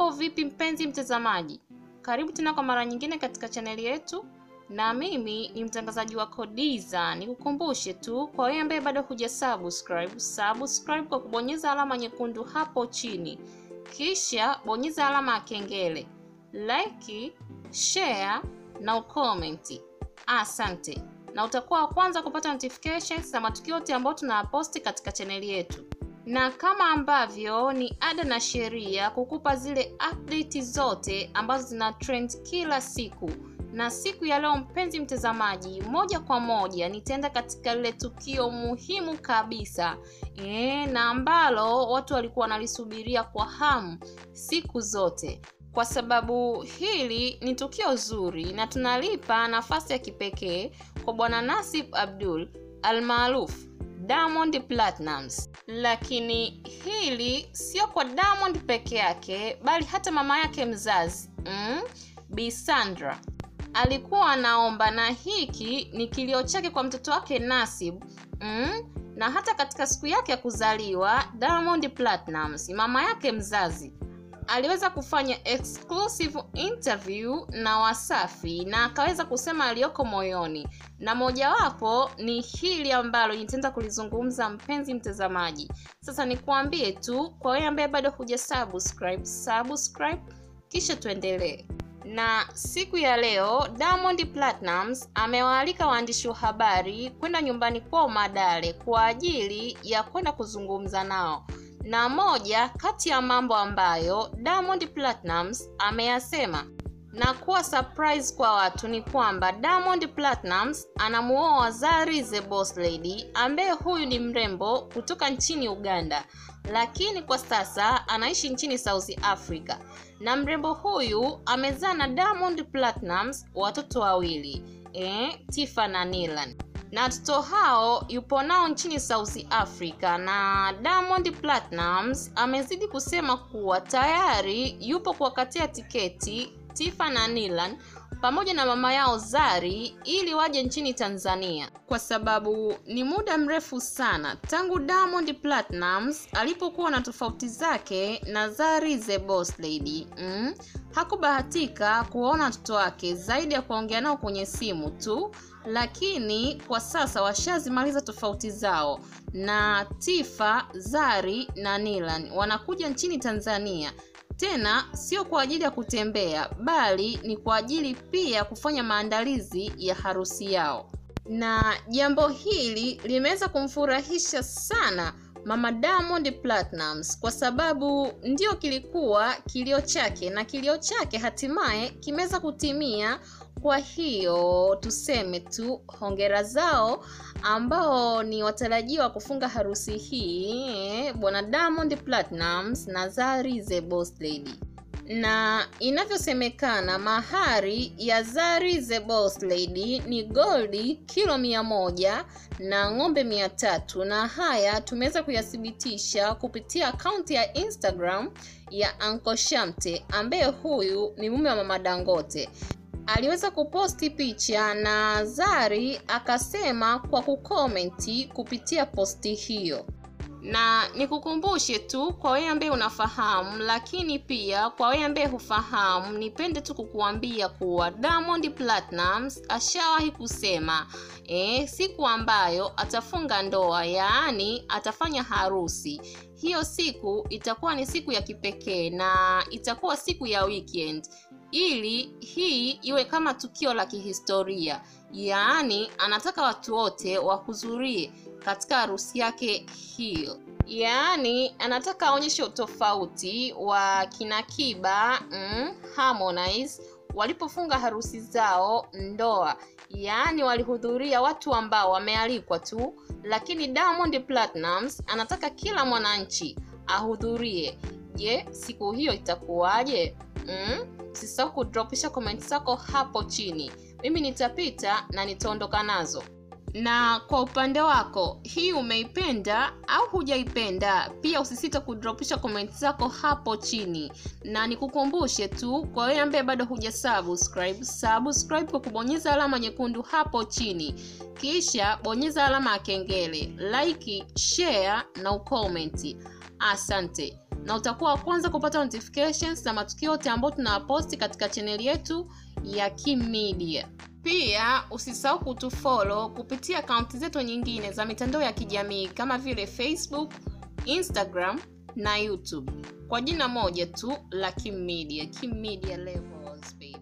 Mambo vipi mpenzi mtazamaji? Karibu tena kwa mara nyingine katika chaneli yetu, na mimi ni mtangazaji wako Diza. Nikukumbushe tu kwa wewe ambaye bado huja subscribe, subscribe kwa kubonyeza alama nyekundu hapo chini, kisha bonyeza alama ya kengele, like, share na ukomenti. Asante, na utakuwa wa kwanza kupata notifications za matukio yote ambayo tunaposti katika chaneli yetu na kama ambavyo ni ada na sheria kukupa zile update zote ambazo zina trend kila siku. Na siku ya leo, mpenzi mtazamaji, moja kwa moja nitaenda katika lile tukio muhimu kabisa e, na ambalo watu walikuwa wanalisubiria kwa hamu siku zote, kwa sababu hili ni tukio zuri na tunalipa nafasi ya kipekee kwa Bwana Nasib Abdul almaarufu Diamond Platnumz. Lakini hili sio kwa Diamond peke yake, bali hata mama yake mzazi mm, Bi Sandra alikuwa anaomba, na hiki ni kilio chake kwa mtoto wake Nasib mm, na hata katika siku yake ya kuzaliwa Diamond Platnumz, mama yake mzazi aliweza kufanya exclusive interview na Wasafi na akaweza kusema aliyoko moyoni, na mojawapo ni hili ambalo nitaenda kulizungumza, mpenzi mtazamaji. Sasa nikuambie tu kwa wewe ambaye bado huja subscribe, subscribe kisha tuendelee. Na siku ya leo Diamond Platnumz amewaalika waandishi wa habari kwenda nyumbani kwao Madale kwa ajili ya kwenda kuzungumza nao na moja kati ya mambo ambayo Diamond Platnumz ameyasema na kuwa surprise kwa watu ni kwamba Diamond Platnumz anamuoa Zari the Boss Lady, ambaye huyu ni mrembo kutoka nchini Uganda, lakini kwa sasa anaishi nchini South Africa, na mrembo huyu amezaa na Diamond Platnumz watoto wawili eh, Tifa na Nilan na watoto hao yupo nao nchini South Africa, na Diamond Platnumz amezidi kusema kuwa tayari yupo kuwakatia tiketi Tifa na Nilan pamoja na mama yao Zari ili waje nchini Tanzania, kwa sababu ni muda mrefu sana tangu Diamond Platnumz alipokuwa na tofauti zake na Zari the Boss Lady mm, hakubahatika kuwaona watoto wake zaidi ya kuongea nao kwenye simu tu lakini kwa sasa washazimaliza tofauti zao, na Tifa, Zari na Nilan wanakuja nchini Tanzania, tena sio kwa ajili ya kutembea, bali ni kwa ajili pia kufanya maandalizi ya harusi yao, na jambo hili limeweza kumfurahisha sana Mama Diamond Platnumz kwa sababu ndio kilikuwa kilio chake na kilio chake hatimaye kimeweza kutimia. Kwa hiyo tuseme tu hongera zao ambao ni watarajiwa kufunga harusi hii bwana Diamond Platnumz na Zari the Boss Lady na inavyosemekana mahari ya Zari the Boss Lady ni goldi kilo mia moja na ng'ombe mia tatu na haya tumeweza kuyathibitisha kupitia akaunti ya Instagram ya Uncle Shamte ambaye huyu ni mume wa mama Dangote aliweza kuposti picha na Zari akasema kwa kukomenti kupitia posti hiyo na nikukumbushe tu kwa wewe ambaye unafahamu, lakini pia kwa wewe ambaye hufahamu, nipende tu kukuambia kuwa Diamond Platnumz ashawahi kusema e, siku ambayo atafunga ndoa, yaani atafanya harusi, hiyo siku itakuwa ni siku ya kipekee na itakuwa siku ya weekend ili hii iwe kama tukio la kihistoria, yaani anataka watu wote wahudhurie katika harusi yake hiyo. Yaani anataka aonyeshe utofauti wa kina Kiba mm, Harmonize walipofunga harusi zao ndoa, yaani walihudhuria watu ambao wamealikwa tu, lakini Diamond Platnumz anataka kila mwananchi ahudhurie. Je, siku hiyo itakuwaje? Mm? Usisahau kudropisha komenti zako hapo chini, mimi nitapita na nitaondoka nazo. Na kwa upande wako, hii umeipenda au hujaipenda? Pia usisite kudropisha komenti zako hapo chini, na nikukumbushe tu kwa wewe ambaye bado huja subscribe, subscribe kwa kubonyeza alama nyekundu hapo chini, kisha bonyeza alama ya kengele, like, share na ukomenti. Asante. na utakuwa wa kwanza kupata notifications na matukio yote ambayo tunawaposti katika chaneli yetu ya Kim Media. Pia usisahau kutufollow kupitia akaunti zetu nyingine za mitandao ya kijamii kama vile Facebook, Instagram na YouTube kwa jina moja tu la Kim Media, Kim Media Levels baby.